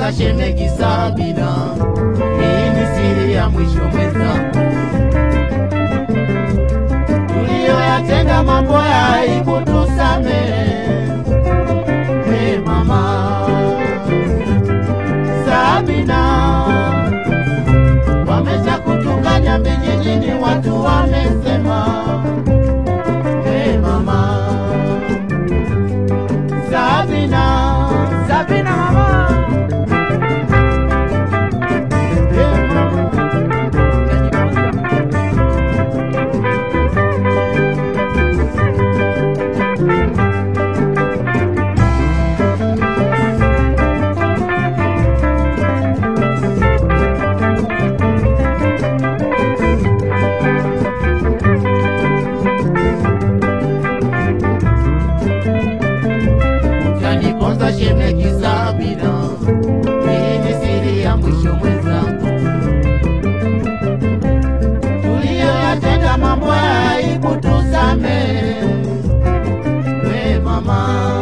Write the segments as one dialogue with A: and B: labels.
A: Utaniponza shemegi Sabina, hii ni siri ya mwisho mwenzangu. Tuliyoyatenda mambo ya aibu tusamehe, hey mama Sabina, wamesha kutukanya vijijini, watu wamesema, hey mama Sabina,
B: Sabina mama,
A: hey mama. Utaniponza shemegi Sabina, hii ni siri ya mwisho mwenzangu. Tuliyoyatenda mambo ya aibu tusamehe, we mama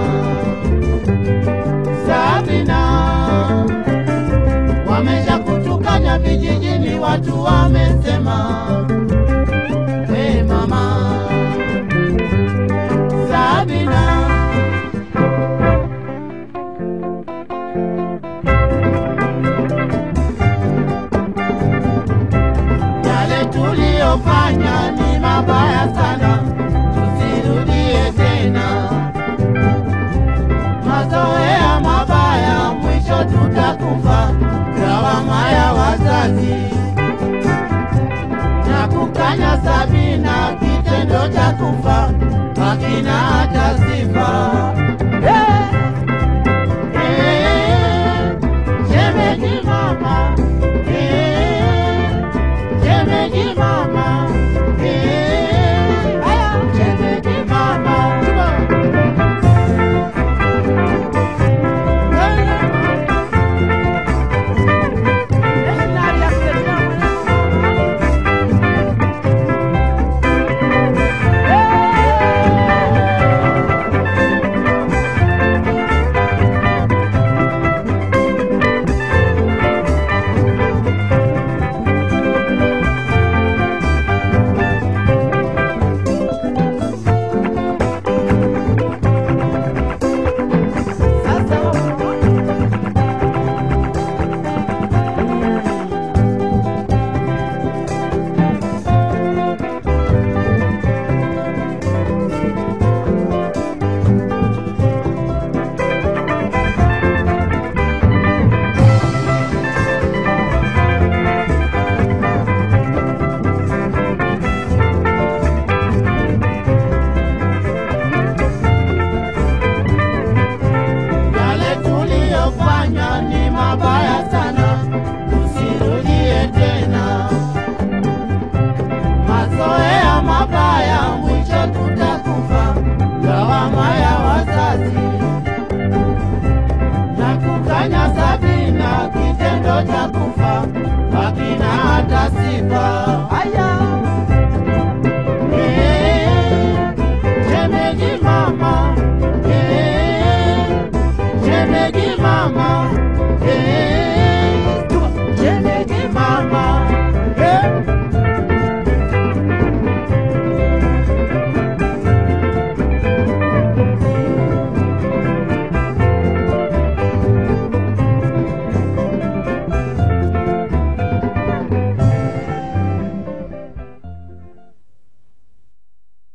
A: Sabina, wamesha kutukanya vijijini, watu wamesema, we mama Sabina. Yale tuliyofanya ni mabaya sana, tusirudie tena. Mazoea mabaya, mwisho tutakufa. Lawama ya wazazi na kukanya Sabina, kitendo cha kufa hakina hata sifa.